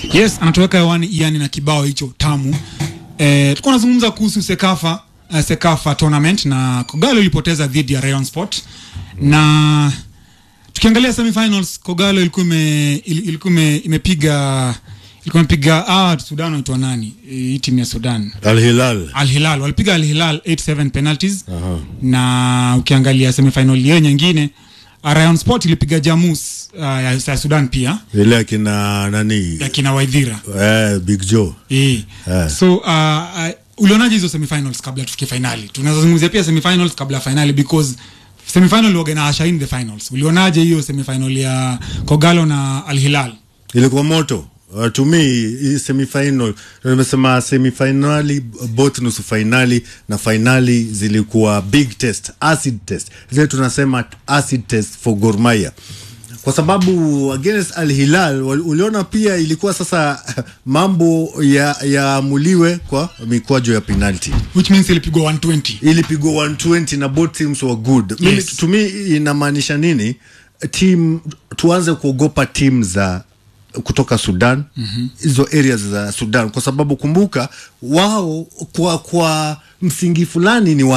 Yes, anatoweka hewani Iani na kibao hicho tamu. Eh, tulikuwa tunazungumza kuhusu Sekafa uh, Sekafa tournament na Kogalo ilipoteza dhidi ya Rayon Sport na tukiangalia semifinals Kogalo ilikuwa ime, il- ilikuwa ime- imepiga ilikuwa imepiga ah, Sudan wanaitwa nani? Hii timu ya Sudan. Al Hilal. Al Hilal walipiga Al Hilal 8-7 penalties na ukiangalia semifinal hiyo nyingine uh, Rayon Sport ilipiga Jamus uh, ya, ya Sudan pia Ile akina nani? ya kina Waidhira Eh, Big Joe. Eh. Eh. So uh, uh, ulionaje hizo semifinals kabla tufike finali? Tunaweza zungumzia pia semifinals kabla ya finali because semifinal waga na usher in the finals. Ulionaje hiyo semifinal ya Kogalo na Al Hilal? Ilikuwa moto. Uh, to me hii semifinal nimesema semifinali both nusu finali na finali zilikuwa big test acid test zile tunasema acid test for Gor Mahia kwa sababu against Al Hilal wal- uliona pia ilikuwa sasa mambo ya yaamuliwe kwa mikwaju ya penalty Which means ilipigwa 120. ilipigwa 120 na both teams were good Yes. Mimi, to me inamaanisha nini team tuanze kuogopa team za kutoka Sudan hizo mm-hmm. areas za Sudan kwa sababu kumbuka wao kwa kwa msingi fulani ni wa